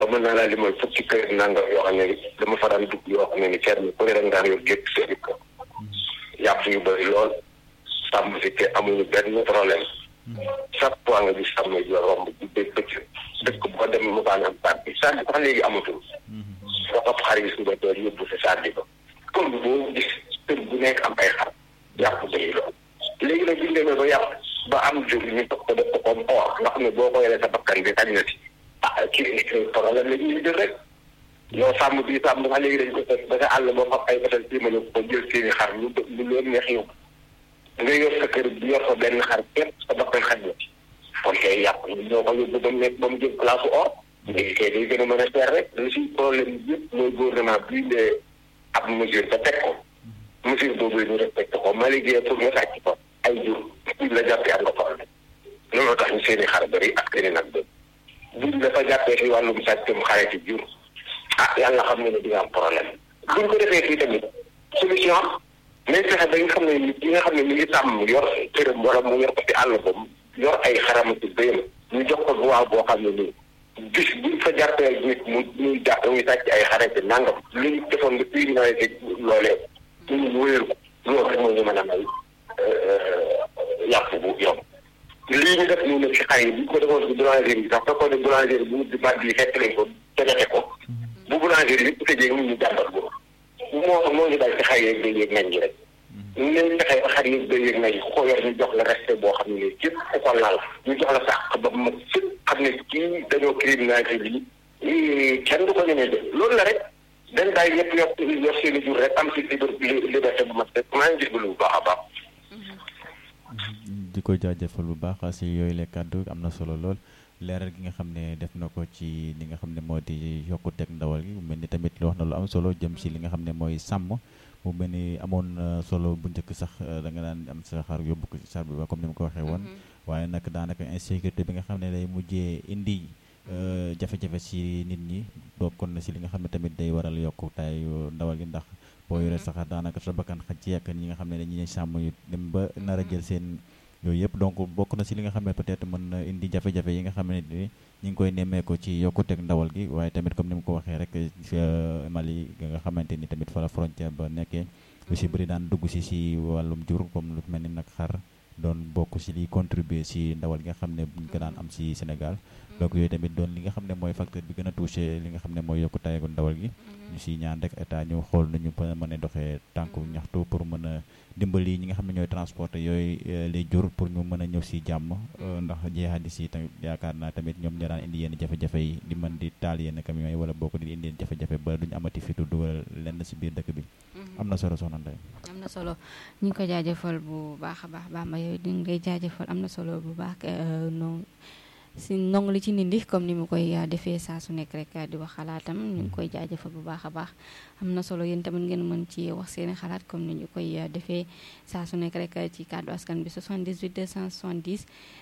ba mën naa laa limal fukki kër nangam yoo xam ne dama fa daan dugg yoo xam ne ni ferme ku ne rek daan yor gétt seen ko yàpp yu bëri lool sàmm si te amuñu benn problème chaque fois nga gis sàmm yi romb di dégg bëccëg dëkk boo dem mu baan am baat bi sànni sax léegi amatul nga topp xar yi suba doon yóbbu sa sànni ba kër boo gis kër bu nekk am ay xar yàpp bëri lool léegi nag biñ demee ba yàpp ba am jur ñu toog ko def ko comme or nga xam ne boo ko yoree sa bakkan bi xañ na si ah kii problème la ñuy jël rek yow sàmm bi sàmm sax léegi dañ ko def ba sa àll boo xam ay batal ci mën a ko jël seeni xar lu lu leen neex yow nga yor sa kër bi yor fa benn xar képp sa bakkan xaj na ci kon kay yàpp ñoo ko yóbbu ba mu nekk ba mu jël place or léegi kay day gën a mën a seer rek lu si problème bi yëpp mooy gouvernement bi indee ab mesure ba teg ko mesure boobu ñu respecté ko ma liggéey pour nga sàcc ko ay jur buñ la jàppee am nga problème looloo tax ñu seeni xar bëri ak seeni nag bëri buñ dafa jàppee si wàllum sàccum xare ci jur ah yàlla xam ne ne di nga am problème buñ ko defee fii tamit solution nañ fexe ba nga xam ne nit yi nga xam ne mi ngi tàmm yor këram wala mu yor ko ci àll ba yor ay xaram ci bëyam ñu jox ko bu waaw boo xam ne nii bis buñ fa jàppee nit mu muy jàpp muy sàcc ay xare ci nangam li ñu defoon nga criminalisé loolee ñu ñu wéyal ko loolu rek moo ñu mën a may yàpp bu yomb lii ñu def ñu ne ci xar yi bu ñu ko defoon ci boulangerie yi sax fekkoon ne boulangerie bu di bàtt yi fekk nañ ko tegate ko bu boulangerie yi bu tëjee ñu jàmbat ko moo moo ñu dal ci xar yeeg day yéeg nañ ñi rek nañ fexe ba xar yeeg day yéeg nañ ku ko yor ñu jox la respect boo xam ne képp ku ko laal ñu jox la sàq ba ma sëpp xam ne kii dañoo criminalisé lii kenn du ko ñemee def loolu la rek dañ daay ñëpp yor yor seen i jur rek am si liberté bu mat rek maa ngi jégalu bu baax a baax di ko jaajëfal bu baax si yooyu le kàddu am na solo lool leeral gi nga xam ne def na ko ci li nga xam ne moo di yokkuteeg ndawal gi mu mel ni tamit wax na lu am solo jëm si li nga xam ne mooy sàmm mu mel ni amoon solo bu njëkk sax da nga daan am sa xar yóbbu ko ci sar bi ba comme ni ma ko waxee woon waaye nag daanaka insécurité bi nga xam ne day mujjee indi jafe-jafe si nit ñi bokkoon na si li nga xam ne tamit day waral yokkutaayu ndawal gi ndax boo yoree sa xar daanaka sa bakkan xaj ci yàkk ñi nga xam ne dañuy sàmm yu dem ba nar a jël seen yooyu yëpp donc bokk na si li nga xam ne peut-être mën na indi jafe-jafe yi nga xam ne ni ñu ngi koy nemmeeku ci yokkuteeg ndawal gi waaye tamit comme ni mu ko waxee rek Mali nga xamante ni tamit fa la frontière ba nekkee lu si bëri daan dugg si si wàllum jur comme lu mel ni nag xar doon bokk si liy contribuer si ndawal gi nga xam ne buñ ko daan am si Sénégal donc yooyu tamit doon li nga xam ne mooy facteur bi gën a touché li nga xam ne mooy yokkutaayu ndawal gi ñu si ñaan rek état ñu xool nañu mën a doxee tànku ñaxtu pour mën a dimbali ñi nga xam ne ñooy transporter yooyu les jur pour ñu mën a ñëw si jàmm ndax jeexadis yi tamit yaakaar naa tamit ñoom ñoo daan indi yenn jafe-jafe yi di mën di taal yenn camions yi wala boo ko di indi jafe-jafe ba duñu amati fitu dugal lenn si biir dëkk bi am na solo soxna Ndeye am na solo ñu ngi ko jaajëfal bu baax a baax Bamba yooyu di ngay jaajëfal am na solo bu baax non si ndong li ci nindi comme ni mu koy defee saa su nekk rek di wax xalaatam ñu ngi koy jaajëfal bu baax a baax am na solo yéen tamit ngeen mën ci wax seeni xalaat comme ni ñu koy defee saa su nekk rek ci kàddu askan bi 78 270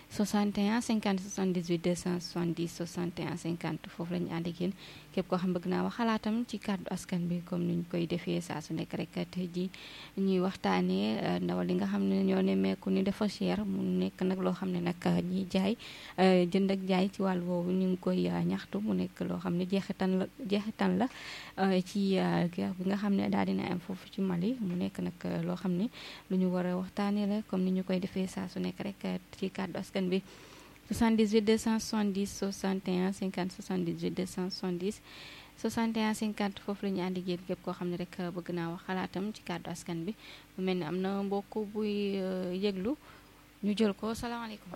61 50 78 270 61 50 foofu la ñu ànd ak yéen képp koo xam bëgg naa wax xalaatam ci kàddu askan bi comme ni ñu koy defee saa su nekk rek tey ji ñuy waxtaanee ndawal li nga xam ne ñoo nemmeeku ni dafa cher mu nekk nag loo xam ne nag ñiy jaay jënd ak jaay ci wàll woowu ñu ngi koy ñaxtu mu nekk loo xam ne jeexitan la jeexitan la ci guerre bi nga xam ne daal dina am foofu ci Mali mu nekk nag loo xam ne lu ñu war a waxtaanee la comme ni ñu koy defee saa su nekk rek ci kàddu askan bi 78 270 61 50 78 270 61 50 foofu la ñu àndi géen képp koo xam ne rek bëgg naa wax xalaatam ci kàddu askan bi mu mel ni am na mbokk buy yëglu ñu jël ko salaamaaleykum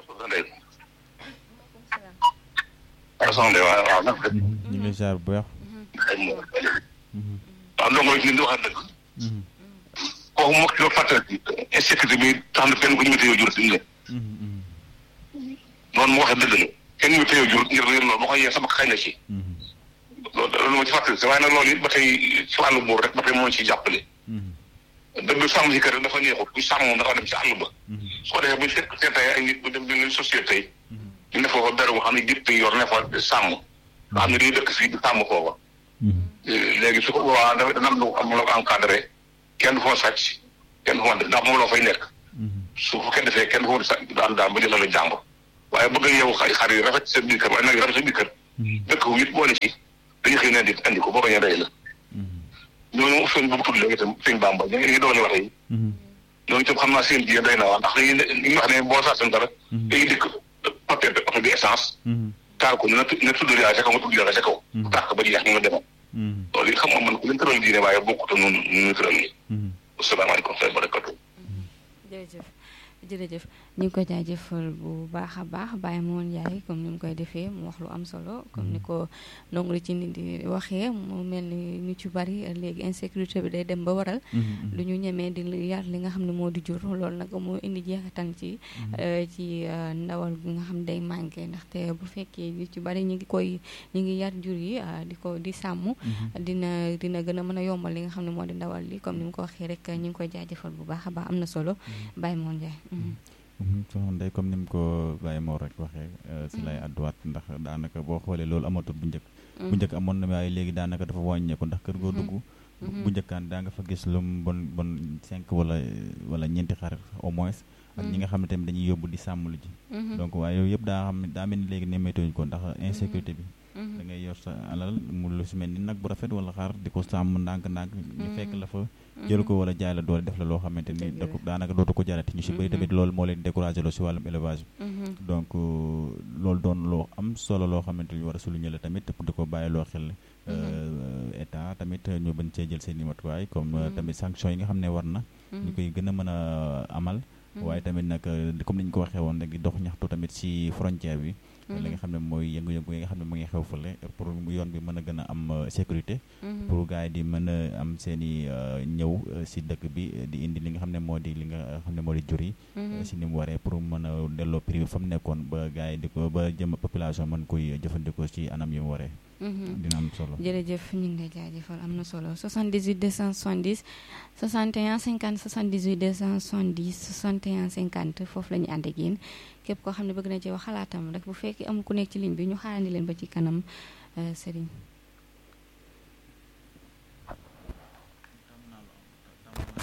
waaw soxna Ndeye waaw waaw nag. ñu ngi ziar bu baax. waaw ndongo yi ñu wax dëgg. kooku moom ci fàttali insécurité bi tax na kenn ku ñu météo jur suñu ne. noonu mu waxee dëgg la kenn météo jur ngir ngir loolu ma koy yee sama xëy na ci. loolu loolu ma ci fàttali si waaye nag loolu it ba tey ci wàllu buur rek ba tey moo ciy jàppale. dëgg sàmm si kër dafa neexut bu sàmm dafa dem ci àll ba. su ko defee bu ñu fekk seen tey ay nit bu dem benn société yi. ñu ne foofa dara boo xam ne gétt yor ne fa sàmm nga xam ne day dëkk fii di sàmm foofa léegi su ko boobaa dafa dana am lu am loo ko encadré kenn du fa sàcc kenn du fa ndax moom loo fay nekk su fu kenn defee kenn du fa sàcc daan daan ba jëlal la jàmbur waaye bëgg yow xar yi rafet seen biir kër waaye nag rafet seen biir kër dëkk wu it boole ci dañu xëy na di andi ko boo bañ a day la ñooñu sëñ bu tudd léegi itam sëñ Bamba ñu ngi doon wax yi ñooñu itam xam naa seen jigéen day na waa ndax dañuy li nga wax ne boo saa seen dara dañuy dikk papier oto bi essence taal ko na na tudd yaa ca kaw nga tudd yaa ca kaw tàkk ba jeex ñu nga demoon loolu it xam nga man ku leen tëral diine waaye bokkut noonu ñu tëral nii asalaamaaleykum wa barakatu jërëjëf jërëjëf ñu ngi ko jaajëfal bu baax a baax Baye Moon Ndiaye comme ni mu koy defee mu wax lu am solo comme ni ko ndongo li ci nit di waxee mu mel ni ñu ci bari léegi insécurité bi day dem ba waral lu ñu ñemee di yar li nga xam ne moo di jur loolu nag moo indi jeexital ci ci ndawal gi nga xam ne day manqué ndaxte bu fekkee ñu ci bari ñu ngi koy ñu ngi yar jur yi di ko di sàmm dina dina gën a mën a yombal li nga xam ne moo di ndawal li comme ni mu ko waxee rek ñu ngi koy jaajëfal bu baax a baax am na solo Baye Moon Ndiaye soxna Ndeye comme ni mu ko Baye Mor rek waxee si lay àdduwaat ndax daanaka boo xoolee loolu amatul bu njëkk bu njëkk amoon na waaye léegi daanaka dafa wàññeeku ndax kër goo dugg bu njëkkaan daa nga fa gis lu mu bon bon cinq wala wala ñeenti xar au moins ak ñi nga xam ne tamit dañuy yóbbu di sàmm lu ji donc waaye yooyu yëpp daa xam ne daa mel ni léegi nemmeetuñu ko ndax insécurité bi da ngay yor sa alal mu lu si mel ni nag bu rafet wala xaar di ko sàmm ndànk-ndànk ñu fekk la fa jël ko wala jaay la doole def la loo xamante ni da ko daanaka dootu ko jarati ñu si bëri tamit loolu moo leen découragé loo si wàllum élevage bi donc loolu doon loo am solo loo xamante ni war a souligner la tamit di ko bàyyi loo xel état tamit ñu bañ cee jël seen i matuwaay comme tamit sanction yi nga xam ne war na ñu koy gën a mën a amal waaye tamit nag comme ni ñu ko waxee woon rek dox ñaxtu tamit si frontière bi li nga xam ne mooy yëngu-yëngu yi nga xam ne mu ngi xew fële pour yoon bi mën a gën a am sécurité pour gars yi di mën a am seen i ñëw si dëkk bi di indi li nga xam ne moo di li nga xam ne moo di jur yi si ni mu waree pour mën a delloo prix bi fa mu nekkoon ba gars yi di ko ba jëm population mën koy jëfandikoo ci anam yi mu waree dina am solo jërëjëf ñu ngi lay jaajëfal am na solo 78 270 61 50 78 270 61 50 foofu la ñu ànd ak yéen képp koo xam ne bëgg na ci wax xalaatam rek bu fekkee am ku nekk ci ligne bi ñu xaarandi leen ba ci kanam Serigne.